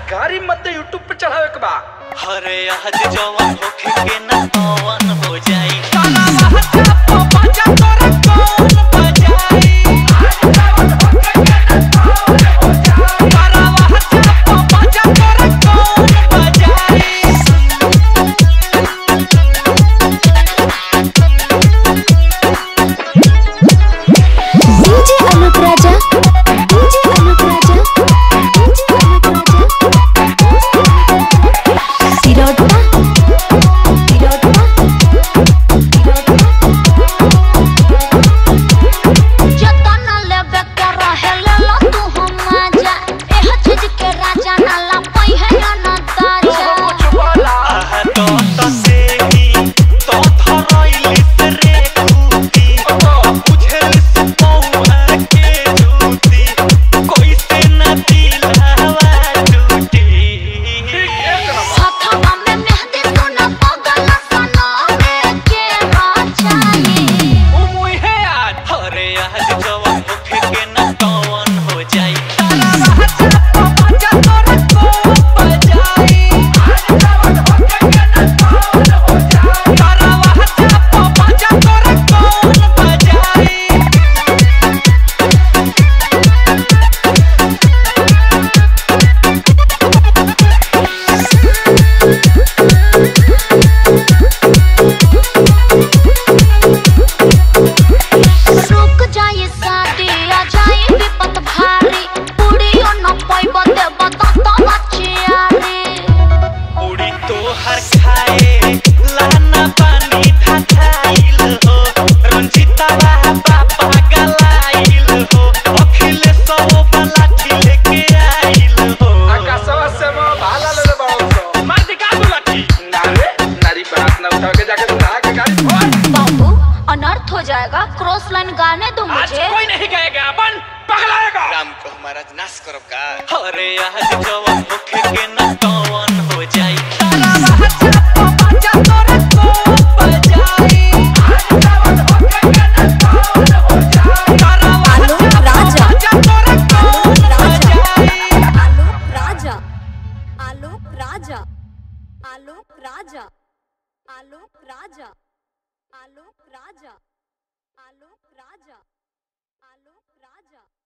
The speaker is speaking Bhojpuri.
गाड़ी मत दे यूट्यूब पे चढ़ावे के बा हरे आज जवन होखे के न पवन हो जाई ताला महता पो बजा तोरा कौन बजाई ताला महता पो बजा तोरा कौन बजाई DJ Anup Raja DJ Anup Raja DJ Anup Raja Sirota Sirota जतना लेबे के रहेला ला तू हम मजा एह चीज के राजा ना ला पई है या ना ताजा कुछ बोला आह तो तो से ही तो धरैली से रे खूती बुझल से पौआ के झूठी कोई से न दिलावा टूटी हथवा में मेहंदी सोना पगल सना में के राजाई ओ मुई है आज हरे आज जवन होखे के न पवन हो जाई ताला महता पो बजा तोरा कौन बजाई ताला महता पो बजा तोरा कौन बजाई रुक जाए शादी आ जाए विपत भारी पूड़ियो न पई बदे बता तो बचियारी उड़ी तो हर खाए लाना पानी थाथाइल हो रंजिता बाबा गलाइल हो अखिल सो बलाठी लेके आइल हो आकाशवा से mo भाला ले ले बाबू मार दिखा दू लाठी नारे नारी बात ना उठा के जाके तू नहा के गाड़ी फोड़ बाबू अनर्थ हो जाएगा क्रॉस लाइन गाने दो आज मुझे कोई नहीं गएगा अपन पगलाएगा राम को हमारा नाश करब का हरे आज जवन होखे के न पवन हो जाई तारा महता पो बजा तोरा कौन बजाई तारा महता राजा। बजा तोरा कौन बजाई Alok Raja Alok Raja Alok Raja Alok Raja Alok Raja Alok Raja Alok Raja